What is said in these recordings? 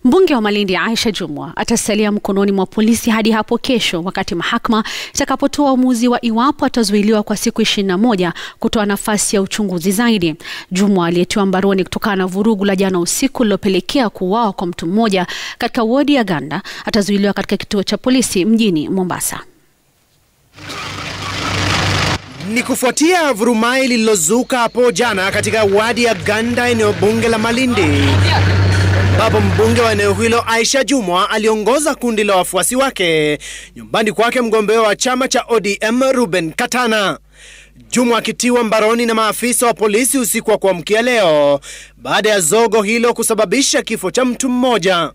Mbunge wa Malindi Aisha Jumwa atasalia mkononi mwa polisi hadi hapo kesho wakati mahakama itakapotoa uamuzi wa iwapo atazuiliwa kwa siku ishirini na moja kutoa nafasi ya uchunguzi zaidi. Jumwa aliyetiwa mbaroni kutokana na vurugu la jana usiku lililopelekea kuuawa kwa mtu mmoja katika wodi ya Ganda atazuiliwa katika kituo cha polisi mjini Mombasa. Ni kufuatia vurumai lililozuka hapo jana katika wadi ya Ganda, eneo bunge la Malindi, ambapo mbunge wa eneo hilo Aisha Jumwa aliongoza kundi la wafuasi wake nyumbani kwake mgombea wa chama cha ODM Ruben Katana. Jumwa akitiwa mbaroni na maafisa wa polisi usiku wa kuamkia leo baada ya zogo hilo kusababisha kifo cha mtu mmoja.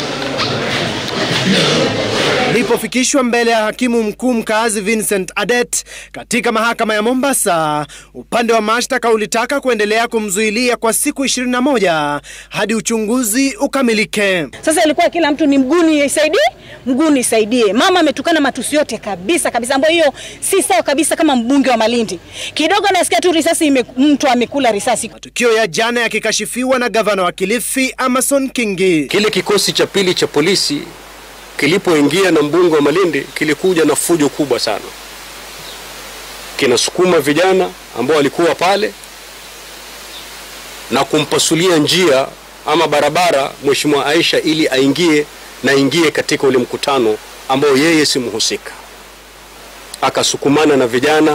Alipofikishwa mbele ya hakimu mkuu mkazi Vincent Adet katika mahakama ya Mombasa, upande wa mashtaka ulitaka kuendelea kumzuilia kwa siku 21 hadi uchunguzi ukamilike. Sasa ilikuwa kila mtu ni mguu nisaidie, mguu nisaidie. Mama ametukana matusi yote kabisa kabisa, ambayo hiyo si sawa kabisa. Kama mbunge wa Malindi, kidogo nasikia tu risasi ime, mtu amekula risasi. Matukio ya jana yakikashifiwa na gavana wa Kilifi Amason Kingi. Kile kikosi cha pili cha polisi kilipoingia na mbunge wa Malindi kilikuja na fujo kubwa sana, kinasukuma vijana ambao walikuwa pale na kumpasulia njia ama barabara Mheshimiwa Aisha ili aingie na ingie katika ule mkutano ambao yeye si mhusika. Akasukumana na vijana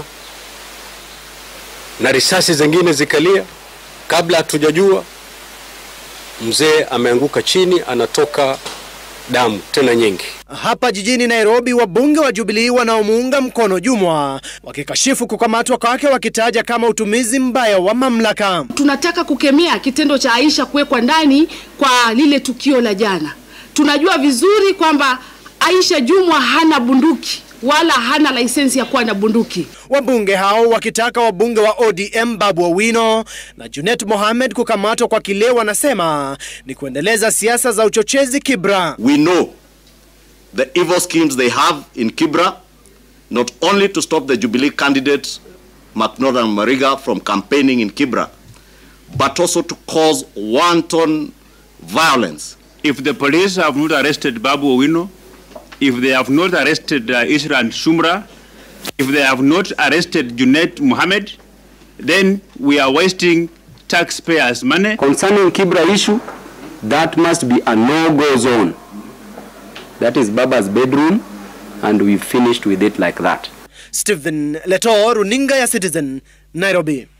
na risasi zingine zikalia. Kabla hatujajua, mzee ameanguka chini, anatoka damu tena nyingi. Hapa jijini Nairobi, wabunge wa Jubilee wanaomuunga mkono Jumwa wakikashifu kukamatwa kwake, wakitaja kama utumizi mbaya wa mamlaka. Tunataka kukemea kitendo cha Aisha kuwekwa ndani kwa lile tukio la jana. Tunajua vizuri kwamba Aisha Jumwa hana bunduki wala hana laisensi ya kuwa na bunduki. Wabunge hao wakitaka wabunge wa ODM Babu Owino na Junet Mohamed kukamatwa kwa kile wanasema ni kuendeleza siasa za uchochezi Kibra. We know the evil schemes they have in Kibra, not only to stop the Jubilee candidate McNaughton Mariga from campaigning in Kibra, but also to cause wanton violence. If the police have not arrested Babu Owino, if they have not arrested uh, Isran Shumra, if they have not arrested Junet Mohammed, then we are wasting taxpayers' money. Concerning Kibra issue, that must be a no-go zone. That is Baba's bedroom, and we finished with it like that. Stephen Leto, runinga ya Citizen, Nairobi.